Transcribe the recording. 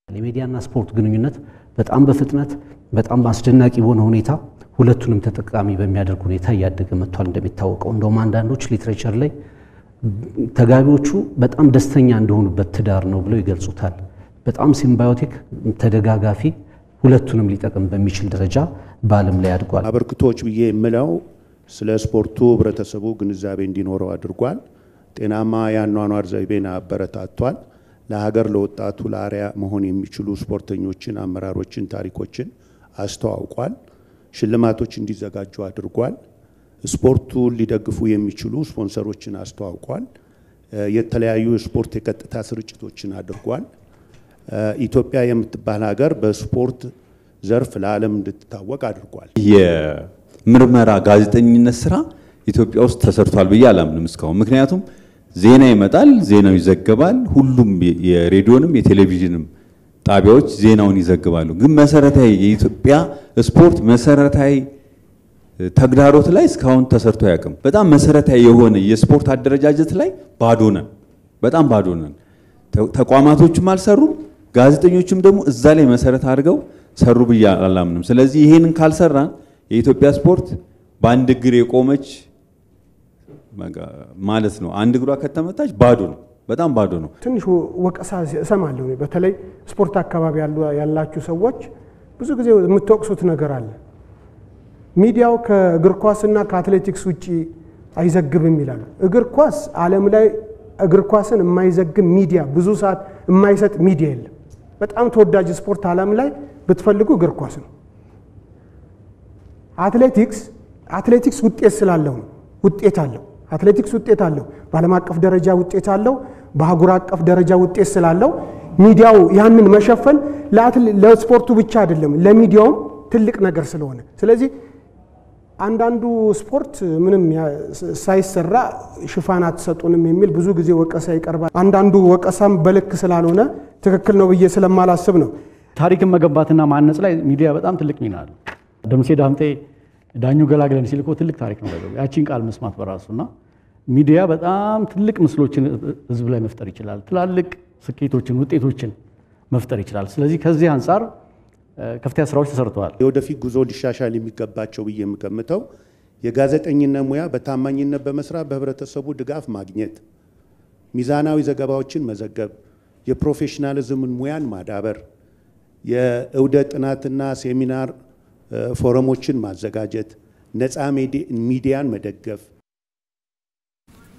የሚዲያና ስፖርት ግንኙነት በጣም በፍጥነት በጣም አስደናቂ በሆነ ሁኔታ ሁለቱንም ተጠቃሚ በሚያደርግ ሁኔታ እያደገ መጥቷል። እንደሚታወቀው እንደውም አንዳንዶች ሊትሬቸር ላይ ተጋቢዎቹ በጣም ደስተኛ እንደሆኑበት ትዳር ነው ብለው ይገልጹታል። በጣም ሲምባዮቲክ ተደጋጋፊ፣ ሁለቱንም ሊጠቅም በሚችል ደረጃ በዓለም ላይ አድጓል። አበርክቶች ብዬ የምለው ስለ ስፖርቱ ህብረተሰቡ ግንዛቤ እንዲኖረው አድርጓል። ጤናማ የአኗኗር ዘይቤን አበረታቷል። ለሀገር ለወጣቱ ለአርያ መሆን የሚችሉ ስፖርተኞችን፣ አመራሮችን፣ ታሪኮችን አስተዋውቋል። ሽልማቶች እንዲዘጋጁ አድርጓል። ስፖርቱን ሊደግፉ የሚችሉ ስፖንሰሮችን አስተዋውቋል። የተለያዩ የስፖርት የቀጥታ ስርጭቶችን አድርጓል። ኢትዮጵያ የምትባል ሀገር በስፖርት ዘርፍ ለዓለም እንድትታወቅ አድርጓል። የምርመራ ጋዜጠኝነት ስራ ኢትዮጵያ ውስጥ ተሰርቷል ብዬ አላምንም እስካሁን። ምክንያቱም ዜና ይመጣል፣ ዜናው ይዘገባል። ሁሉም የሬዲዮንም የቴሌቪዥንም ጣቢያዎች ዜናውን ይዘግባሉ። ግን መሰረታዊ የኢትዮጵያ ስፖርት መሰረታዊ ተግዳሮት ላይ እስካሁን ተሰርቶ አያውቅም። በጣም መሰረታዊ የሆነ የስፖርት አደረጃጀት ላይ ባዶ ነን፣ በጣም ባዶ ነን። ተቋማቶችም አልሰሩም፣ ጋዜጠኞችም ደግሞ እዛ ላይ መሰረት አድርገው ሰሩ ብዬ አላምንም። ስለዚህ ይሄንን ካልሰራን የኢትዮጵያ ስፖርት በአንድ እግር የቆመች ማለት ነው። አንድ እግሯ ከተመታች ባዶ ነው፣ በጣም ባዶ ነው። ትንሽ ወቀሳ እሰማለሁ። እኔ በተለይ ስፖርት አካባቢ ያላችሁ ሰዎች ብዙ ጊዜ የምትወቅሱት ነገር አለ። ሚዲያው ከእግር ኳስና ከአትሌቲክስ ውጭ አይዘግብም ይላሉ። እግር ኳስ ዓለም ላይ እግር ኳስን የማይዘግብ ሚዲያ ብዙ ሰዓት የማይሰጥ ሚዲያ የለም። በጣም ተወዳጅ ስፖርት ዓለም ላይ ብትፈልጉ እግር ኳስ ነው። አትሌቲክስ አትሌቲክስ ውጤት ስላለው ነው። ውጤት አለው። አትሌቲክስ ውጤት አለው። በዓለም አቀፍ ደረጃ ውጤት አለው። በአህጉር አቀፍ ደረጃ ውጤት ስላለው ሚዲያው ያንን መሸፈን ለስፖርቱ ብቻ አይደለም፣ ለሚዲያውም ትልቅ ነገር ስለሆነ ስለዚህ አንዳንዱ ስፖርት ምንም ሳይሰራ ሽፋን አትሰጡንም የሚል ብዙ ጊዜ ወቀሳ ይቀርባል። አንዳንዱ ወቀሳም በልክ ስላልሆነ ትክክል ነው ብዬ ስለማላስብ ነው። ታሪክን መገንባትና ማነጽ ላይ ሚዲያ በጣም ትልቅ ሚና አለው። ደምሴ ዳምጤ ዳኙ ገላግለን ሲል እኮ ትልቅ ታሪክ ነው ያቺን ቃል መስማት በራሱ እና ሚዲያ በጣም ትልቅ ምስሎችን ህዝብ ላይ መፍጠር ይችላል። ትላልቅ ስኬቶችን፣ ውጤቶችን መፍጠር ይችላል። ስለዚህ ከዚህ አንጻር ከፍተኛ ስራዎች ተሰርተዋል። የወደፊት ጉዞ ሊሻሻል የሚገባቸው ብዬ የምገምተው የጋዜጠኝነት ሙያ በታማኝነት በመስራት በህብረተሰቡ ድጋፍ ማግኘት፣ ሚዛናዊ ዘገባዎችን መዘገብ፣ የፕሮፌሽናሊዝምን ሙያን ማዳበር፣ የእውደ ጥናትና ሴሚናር ፎረሞችን ማዘጋጀት፣ ነፃ ሚዲያን መደገፍ